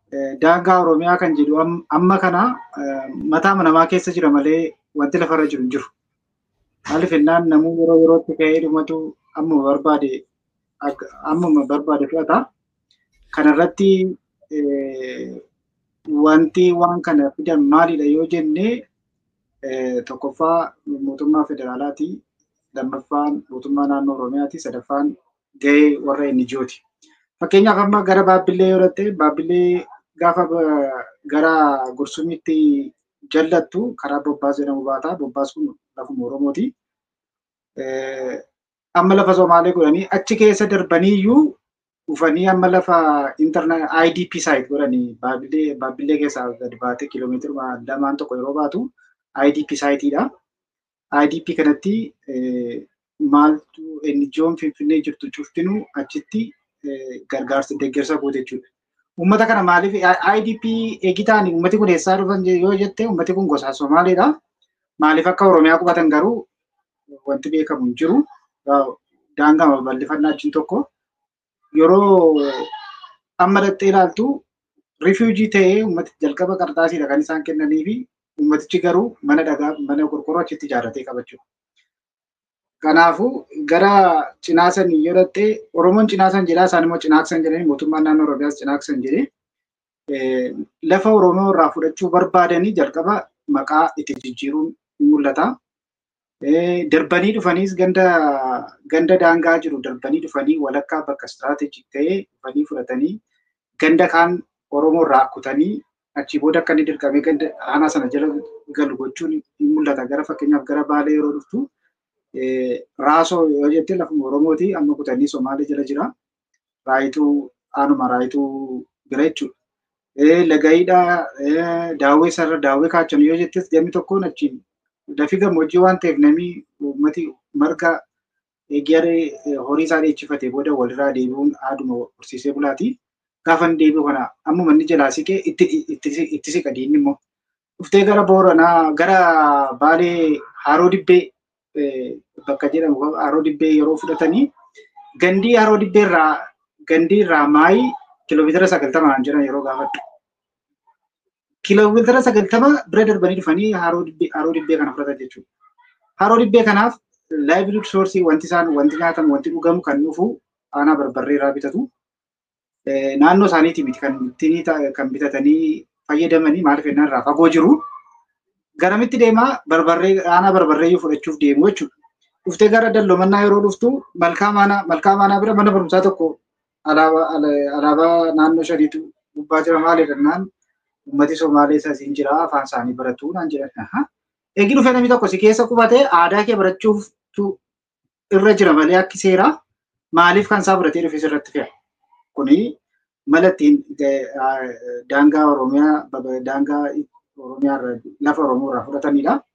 daangaa Oromiyaa kan jedhu amma kana mataa namaa keessa jira malee wanti lafarra jiru hin jiru. Maaliif jennaan namuu yeroo yerootti ka'ee dhumatu ammuma barbaade ammuma barbaade fudhata. Kanarratti wanti waan kana fidan maalidha yoo jenne tokkoffaa mootummaa federaalaati. Lammaffaan mootummaa naannoo Oromiyaati. Sadaffaan gahee warra NGOti. Fakkeenyaaf amma gara Baabbillee yoo dhatte Baabbillee gaafa gara Gursumiitti jallattu karaa Bobbaas jedhamu baata. Bobbaas kun lafuma Oromooti. Amma lafa Somaalee godhanii achi keessa darbaniiyyuu dhufanii amma lafa internet IDP site godhanii Baabbillee Baabbillee keessaa gad baatee kiiloomeetira lamaan tokko yeroo baatu IDP siteidha. IDP kanatti maaltu NGO'n Finfinnee jirtu cuftinuu achitti gargaarsa deeggarsa goote jechuudha. Uummata kana maaliif IDP eegitaan uummati kun eessaa dhufan yoo jette uummati kun gosa Somaaleedha. Maaliif akka Oromiyaa qubatan garuu wanti beekamu hin jiru. Daangaa bal'ifannaa achiin tokko yeroo amma dhattee ilaaltu rifiujii ta'ee uummati jalqaba qarxaasiidha kan isaan kennanii fi uummatichi garuu mana dhagaa mana qorqorroo achitti ijaarratee qabachuudha. Kanaafuu gara cinaasan yoo dhatte Oromoon cinaasan jedhaa isaan immoo cinaaksan jedhanii mootummaan naannoo Oromiyaas cinaaksan jedhee lafa Oromoo irraa fudhachuu barbaadanii jalqaba maqaa itti jijjiiruun ni mul'ata. Darbanii dhufaniis ganda ganda daangaa jiru darbanii dhufanii walakkaa bakka istiraatejik ta'ee dhufanii fudhatanii ganda kaan Oromoo irraa kutanii achii booda akka inni dirqamee ganda aanaa sana jala galu gochuun ni mul'ata. Gara fakkeenyaaf gara Baalee yeroo dhuftu raasoo yoo jette lafuma Oromooti amma kutanii Somaalee jala jira. Raayituu aanuma raayituu bira jechuudha. Lagayiidhaa daawwee sarara daawwee kaachan yoo jettes gamni tokkoon achiin lafi gammoojjii waan ta'eef namni uummati marga eeggiyaree horii isaa dheechifate booda walirraa deebi'uun haaduma horsiisee bulaati. Gaafa inni deebi'u kana ammuma inni jalaa siqee itti siqa diinni immoo. Dhuftee gara Booranaa gara Baalee Haroo Dibbee bakka jedhamu Haroo Dibbee yeroo fudhatanii gandii Haroo Dibbee irraa gandii irraa maayii kiiloomeetira sagaltamaan jiran yeroo gaafadhu. Kiiloomeetira sagaltama bira darbanii dhufanii haroo dibbee kana fudhatan jechuudha. Haroo dibbee kanaaf laayiviliid soorsii wanti isaan wanti nyaatamu wanti dhugamu kan dhufu aanaa barbarree irraa bitatu. Naannoo isaaniitii miti kan ittiin kan bitatanii fayyadamanii maaliif jennaan irraa fagoo jiru. Garamitti deemaa barbarree aanaa barbarreeyyuu fudhachuuf deemu jechuudha. Dhuftee gara dallomannaa yeroo dhuftu malkaa maanaa malkaa maanaa bira mana barumsaa tokko alaabaa naannoo shaniitu gubbaa jira maali jennaan ummati Somaalee asiin jira afaan isaanii baratu naan jedhan. Eegi dhufee namni tokko si keessa qubatee aadaa kee barachuuf irra jira malee akki seeraa maaliif kan isaa fudhatee dhufe sirratti fe'a. Kuni mala ittiin daangaa Oromiyaa daangaa Oromiyaa lafa Oromoo irraa fudhatanidha.